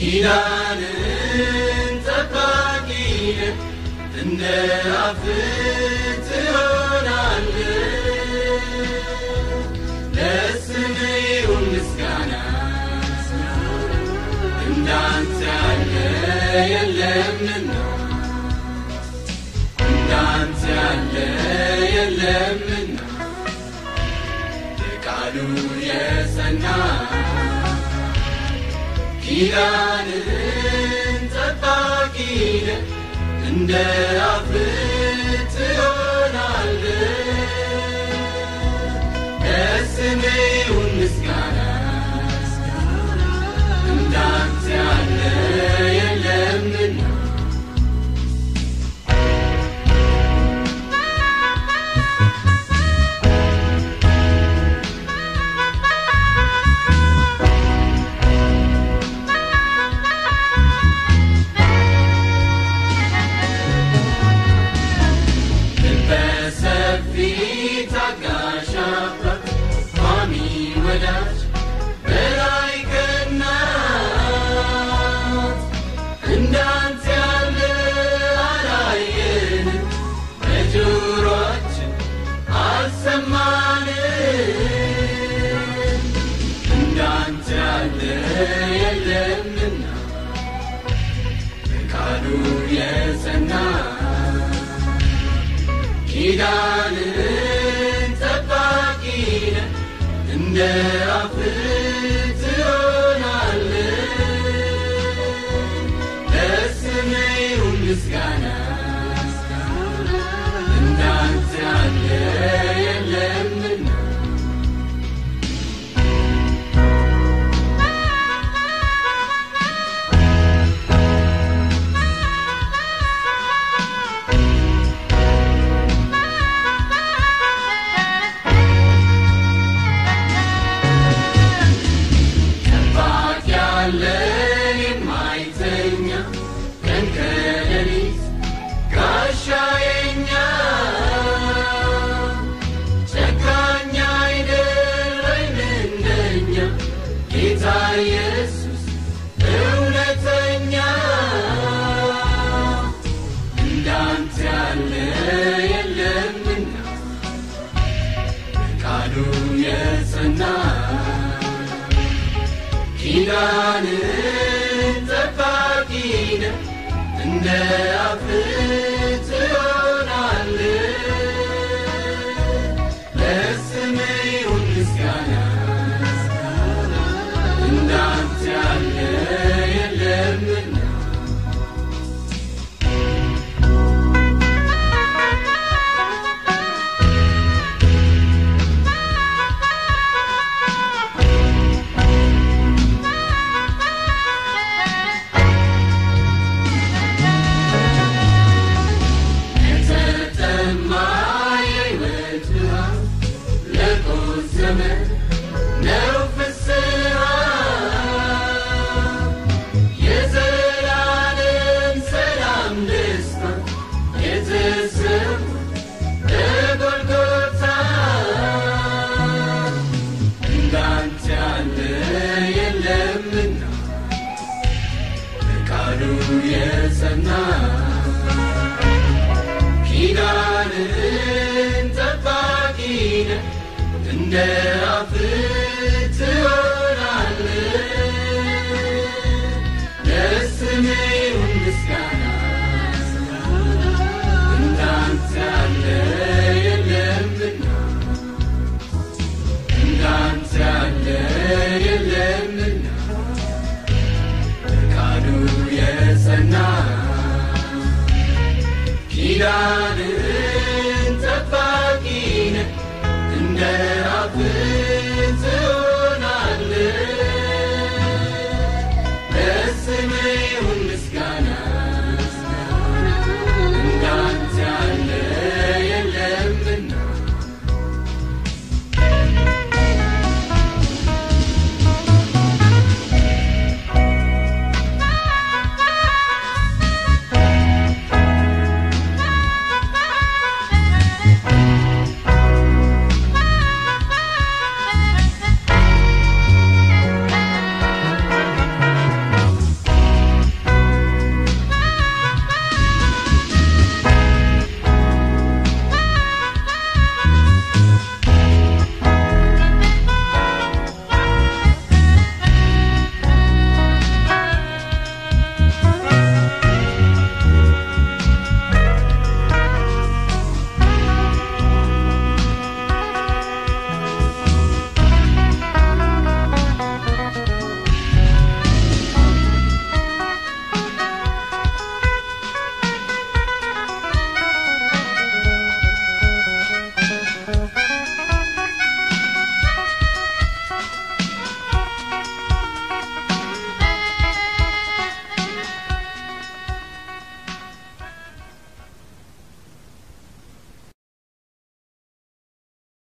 ኪዳንን ጠባቂ ነህ፣ እንደ አፍህ ትሆናለህ። ለስምህ ይሁን ምስጋና እንዳንተ ያለ የለምና እንዳንተ ያለ የለምና የቃሉ የጸና ኪዳንን ጠባቂ ነህ፣ እንደ አፍህ ትሆናለህ። ለስምህ ይሁን ምስጋና እንዳንተ ያለ የለምና በሰፊ ታጋሽ አባት ቋሚ ወዳጅ በላይ ከናት እንዳንተ ያለ አላየንም፣ በጆሮአችን አልሰማንም። እንዳንተ ያለ የለምና በቃሉ የጸና ኪዳንን ጠባቂ ነህ፣ እንደ አፍህ ትሆናለህ። ለስምህ ይሁን ምስጋና እንዳንተ ያለ የለምና ጠባቂ ያለን የማይተኛ ቀን ከሌሊት ጋሻ የኛ ጨካኝ አይደለም እንደኛ ጌታ ኢየሱስ እውነተኛ እንዳንተ ያለ የለምና ቃሉ የጸና ኪዳንን ጠባቂ ነህ፣ እንደ አፍህ ትሆናለህ። ለስምህ ይሁን ምስጋና እንዳንተ ያለ የለምና የተጠማ የሕይወት ውሃ ለቆሰመ ነው ፍስሐ የዘላለም ሰላም ደስታ የተሰሙ በጎልጎታ እንዳንተ ያለ የለምና በቃሉ የጸና ኪዳንን ጠባቂ ነህ፣ እንደ አፍ